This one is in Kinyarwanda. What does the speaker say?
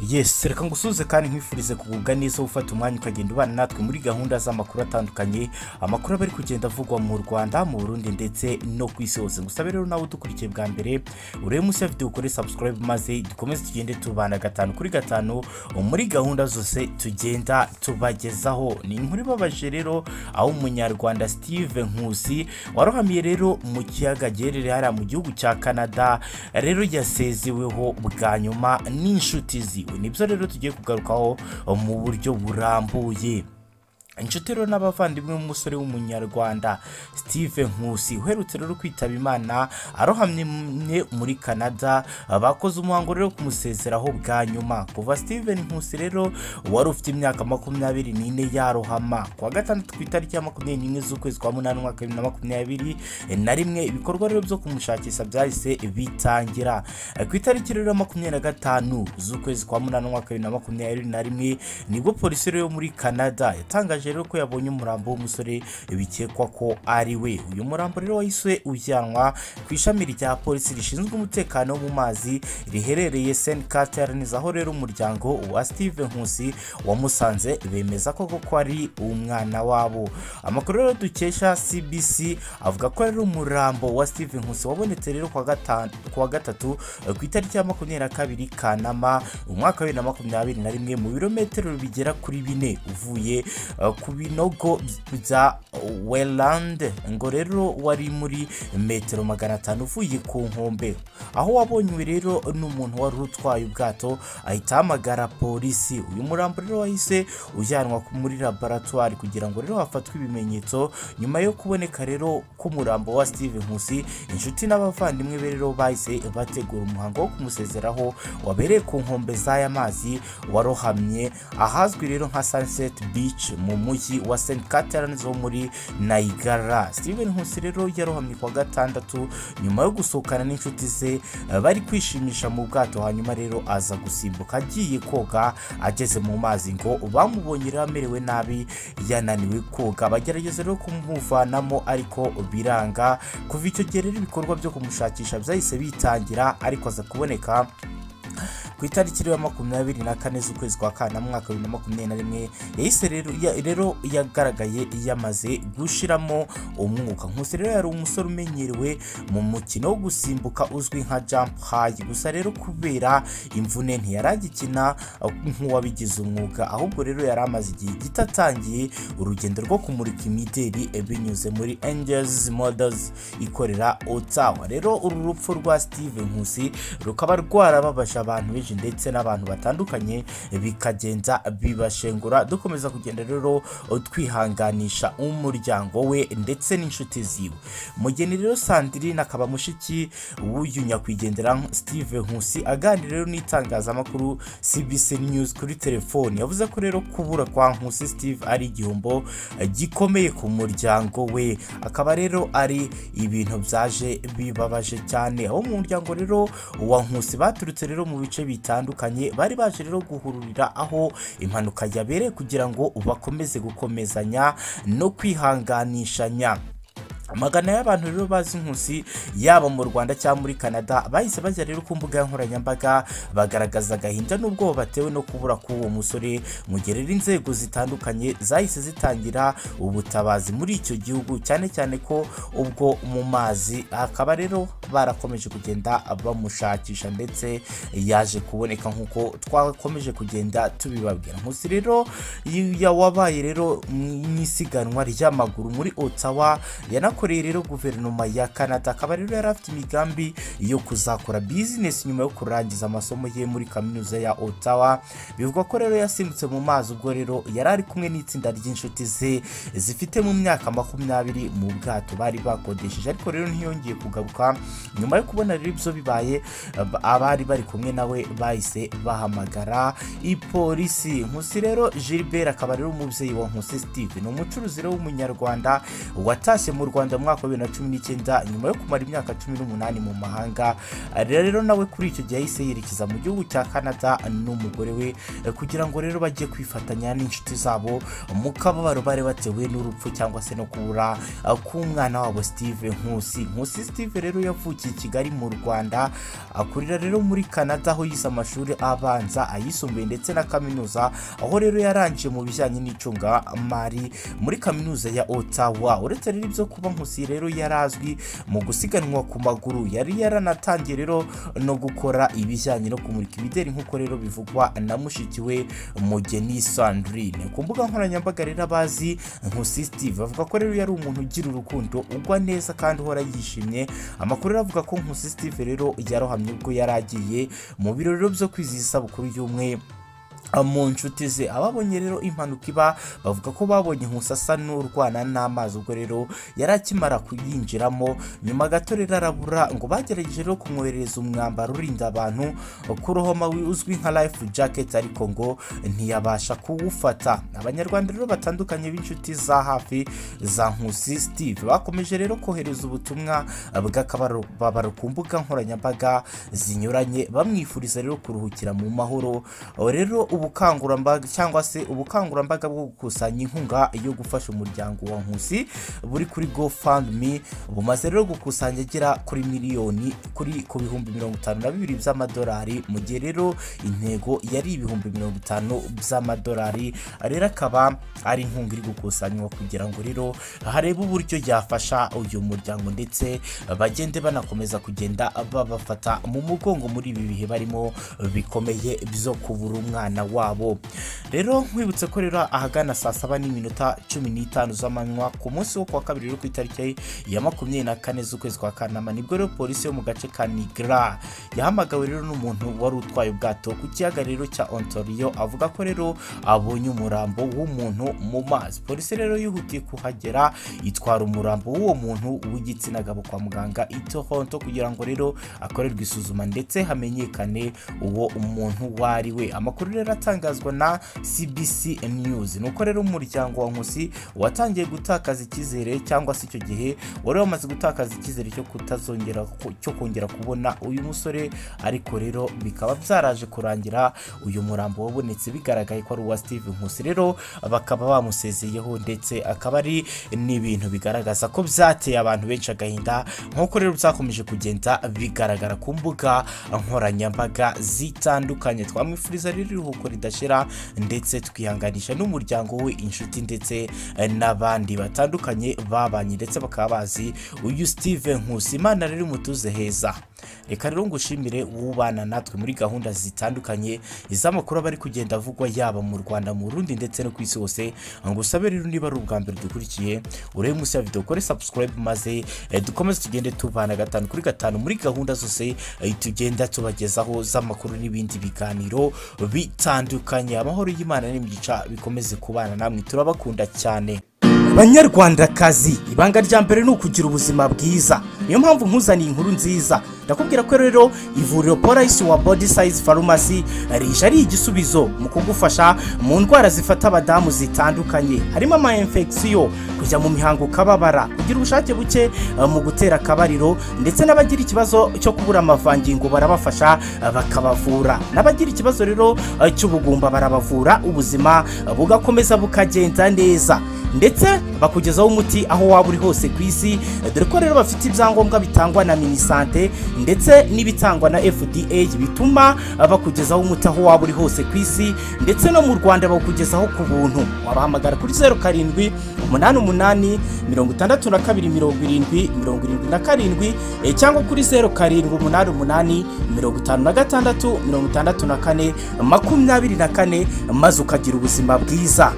yesi reka ngusuze kandi nkwifurize kugubwa neza ufata umwanya ukagenda ubana natwe muri gahunda z'amakuru atandukanye amakuru aba ari kugenda avugwa mu rwanda mu burundi ndetse no ku isi hose gusa rero nawe udukurikiye bwa mbere urebe munsi ya videwo ukore subscribe maze dukomeze tugende tubana gatanu kuri gatanu muri gahunda zose tugenda tubagezaho ni inkuru ibabaje rero aho umunyarwanda steve nkusi warohamiye rero mu kiyaga giherereye hariya mu gihugu cya canada rero yasezeweho bwa nyuma n'inshuti ziwe nibyo rero tugiye kugarukaho mu buryo burambuye inshuti rero n'abavandimwe b'umusore w'umunyarwanda steve nkusi uherutse rero kwitaba imana arohamye muri canada bakoze umuhango rero kumusezeraho bwa nyuma kuva steven nkusi rero wari ufite imyaka makumyabiri n'ine yarohama kuwa gatandatu ku itariki ya makumyabiri n'imwe z'ukwezi kwa munani umwaka wa bibiri na makumyabiri na rimwe ibikorwa rero byo kumushakisha byahise bitangira ku itariki rero makumyabiri na gatanu z'ukwezi kwa munani umwaka wa bibiri na makumyabiri na rimwe nibwo polisi rero yo muri canada yatangaje rero ko yabonye umurambo w'umusore bikekwa ko ari we uyu murambo rero wahise ujyanwa ku ishami rya polisi rishinzwe umutekano wo mu mazi riherereye St Catharines aho rero umuryango wa Steve Nkusi wamusanze bemeza ko koko ari umwana wabo amakuru rero dukesha CBC avuga ko rero umurambo wa Steve Nkusi wabonetse rero kuwa gatanu kuwa gatatu ku itariki ya makumyabiri na kabiri Kanama umwaka wa bibiri na makumyabiri na rimwe mu birometero bigera kuri bine uvuye ku binogo bya welande ngo rero wari muri metero magana atanu uvuye ku nkombe aho wabonywe rero n'umuntu wari utwaye ubwato ahita ahamagara polisi uyu murambo rero wahise ujyanwa muri laboratwari kugira ngo rero hafatwe ibimenyetso nyuma yo kuboneka rero k'umurambo wa steve nkusi inshuti n'abavandimwe be rero bahise bategura umuhango wo kumusezeraho wabereye ku nkombe z'aya mazi warohamye ahazwi rero nka sunset beach mu mujyi wa St Catharines wo muri Niagara Steven Nkusi rero yarohamye kuwa gatandatu nyuma yo gusohokana n'inshuti ze bari kwishimisha mu bwato hanyuma rero aza gusimbuka agiye koga ageze mu mazi ngo bamubonye rero amerewe nabi yananiwe koga bagerageza rero kumuvanamo ariko biranga kuva icyo gihe rero ibikorwa byo kumushakisha byahise bitangira ariko aza kuboneka ku itariki ya makumyabiri na kane z'ukwezi kwa kana mwaka bibiri na makumyabiri na rimwe yahise rero yagaragaye yamaze gushiramo umwuka nkusi rero yari umusore umenyerewe mu mukino wo gusimbuka uzwi nka jump high gusa rero kubera imvune ntiyaragikina nk'uwabigize umwuga ahubwo rero yari amaze igihe gito atangiye urugendo rwo kumurika imideri binyuze muri angels models ikorera otawa rero uru rupfu rwa steve nkusi rukaba rwarababaje abantu benshi ndetse n'abantu batandukanye bikagenda bibashengura dukomeza kugenda rero twihanganisha umuryango we ndetse n'inshuti ziwe mugeni rero sandrine akaba mushiki w'uyu nyakwigendera steve nkusi aganira rero n'itangazamakuru cbc news kuri telefoni yavuze ko rero kubura kwa nkusi steve ari igihombo gikomeye ku muryango we akaba rero ari ibintu byaje bibabaje cyane aho mu muryango rero wa nkusi baturutse rero mu bice bitandukanye bari baje rero guhururira aho impanuka yabereye kugira ngo bakomeze gukomezanya no kwihanganishanya amagana y'abantu rero bazi nkusi yaba mu rwanda cyangwa muri canada bahise bajya rero ku mbuga nkoranyambaga bagaragaza agahinda n'ubwoba batewe no kubura k'uwo musore mu gihe rero inzego zitandukanye zahise zitangira ubutabazi muri icyo gihugu cyane cyane ko ubwo mu mazi akaba rero barakomeje kugenda bamushakisha ndetse yaje kuboneka nk'uko twakomeje kugenda tubibabwira nkusi rero wabaye rero mu isiganwa ry'amaguru muri otawa yana yanakoreye rero guverinoma ya canada akaba rero yari afite imigambi yo kuzakora bizinesi nyuma yo kurangiza amasomo ye muri kaminuza ya otawa bivugwa ko rero yasimbutse mu mazi ubwo rero yari ari kumwe n'itsinda ry'inshuti ze zifite mu myaka makumyabiri mu bwato bari bakodesheje ariko rero ntiyongeye kugaruka nyuma yo kubona rero ibyo bibaye abari bari kumwe nawe bahise bahamagara ipolisi nkusi rero gilbert akaba rero umubyeyi wa nkusi steve ni umucuruzi rero w'umunyarwanda watashye mu rwanda rwanda mu mwaka wa bibiri na cumi n'icyenda nyuma yo kumara imyaka cumi n'umunani mu mahanga rero nawe kuri icyo gihe yahise yerekeza mu gihugu cya canada n'umugore we kugira ngo rero bajye kwifatanya n'inshuti zabo mu kababaro bari batewe n'urupfu cyangwa se no kubura k'umwana wabo steve nkusi nkusi steve rero yavuze yavukiye i kigali mu rwanda akurira rero muri canada aho yize amashuri abanza ayisumbuye ndetse na kaminuza aho rero yarangije mu bijyanye n'icungamari muri kaminuza ya ottawa uretse rero ibyo kuba nkusi rero yari azwi mu gusiganwa ku maguru yari yaranatangiye rero no gukora ibijyanye no kumurika imideri nk'uko rero bivugwa na mushiki we mugeni sandrine ku mbuga nkoranyambaga rero abazi nkusi steve bavuga ko rero yari umuntu ugira urukundo ugwa neza kandi uhora yishimye amakuru rero avuga ko nkusi steve rero yarohamye ubwo yari agiye mu birori rero byo kwizihiza isabukuru y'umwe mu nshuti ze ababonye rero impanuka iba bavuga ko babonye nkusi asa n'urwana n'amazi ubwo rero yari akimara kuyinjiramo nyuma gato rero arabura ngo bagerageje rero kumwoherereza umwambaro urinda abantu kurohoma uzwi nka life jacket ariko ngo ntiyabasha kuwufata abanyarwanda rero batandukanye b'inshuti za hafi za nkusi steve bakomeje rero kohereza ubutumwa bw'akababaro ku mbuga nkoranyambaga zinyuranye bamwifuriza rero kuruhukira mu mahoro rero ubukangurambaga cyangwa se ubukangurambaga bwo gukusanya inkunga yo gufasha umuryango wa nkusi buri kuri gofundme bumaze rero gukusanya agera kuri miliyoni kuri ku bihumbi mirongo itanu na bibiri by'amadolari mu gihe rero intego yari ibihumbi mirongo itanu by'amadolari rero akaba ari inkunga iri gukusanywa kugira ngo rero harebe uburyo yafasha uyu muryango ndetse bagende banakomeza kugenda babafata mu mugongo muri ibi bihe barimo bikomeye byo kubura umwana wabo rero nkwibutse ko rero ahagana saa saba n'iminota cumi n'itanu z'amanywa ku munsi wo kuwa kabiri rero ku itariki ya makumyabiri na kane z'ukwezi kwa kanama nibwo rero polisi yo mu gace ka nigra yahamagawe rero n'umuntu wari utwaye ubwato ku kiyaga rero cya ontario avuga ko rero abonye umurambo w'umuntu mu mazi polisi rero yihutiye kuhagera itwara umurambo w'uwo muntu w'igitsina gabo kwa muganga itohonto kugira ngo rero akorerwe isuzuma ndetse hamenyekane uwo umuntu uwo ari we amakuru rero atangazwa na CBC News nuko rero umuryango wa Nkusi watangiye gutakaza icyizere cyangwa se icyo gihe wari wamaze gutakaza icyizere cyo kutazongera cyo kongera kubona uyu musore ariko rero bikaba byaraje kurangira uyu murambo wabonetse bigaragaye ko ari uwa Steve Nkusi rero bakaba bamusezeyeho ndetse akaba ari n'ibintu bigaragaza ko byateye abantu benshi agahinda nk'uko rero byakomeje kugenda bigaragara ku mbuga nkoranyambaga zitandukanye twamwifuriza rero iruhuko ridashira ndetse twihanganisha n'umuryango we inshuti ndetse n'abandi batandukanye babanye ndetse bakaba bazi uyu Steve Nkusi Imana rero imutuze heza reka rero ngushimire wubana natwe muri gahunda zitandukanye iz'amakuru aba ari kugenda avugwa yaba mu Rwanda mu Burundi ndetse no ku isi hose ngusabe rero niba ari ubwa mbere dukurikiye urebe munsi ya video kore subscribe maze eh, dukomeze tugende tubana gatanu kuri gatanu muri gahunda zose eh, tugenda tubagezaho z'amakuru n'ibindi biganiro bitandukanye amahoro y'Imana n'imigisha bikomeze kubana namwe turabakunda cyane banyarwandakazi ibanga rya mbere ni ukugira ubuzima bwiza niyo mpamvu nkuzaniye inkuru nziza ndakubwira ko rero ivuriro polisi wa body size farumasi rije ari igisubizo mu kugufasha mu ndwara zifata abadamu zitandukanye harimo ama infection kujya mu mihango kababara kugira ubushake buke uh, mu gutera akabariro ndetse n'abagira ikibazo cyo kubura amavangingo barabafasha uh, bakabavura n'abagira ikibazo rero uh, cy'ubugumba barabavura ubuzima bugakomeza bukagenda neza ndetse bakugezaho umuti aho waba uri hose ku isi dore ko rero bafite ibyangombwa bitangwa na minisante ndetse n'ibitangwa na fda bituma bakugezaho umuti aho waba uri hose ku isi ndetse no mu rwanda bawukugezaho ku buntu wabahamagara kuri zeru karindwi umunani umunani mirongo itandatu na kabiri mirongo irindwi mirongo irindwi na karindwi cyangwa kuri zeru karindwi umunani umunani mirongo itanu na gatandatu mirongo itandatu na kane makumyabiri na kane maze ukagira ubuzima bwiza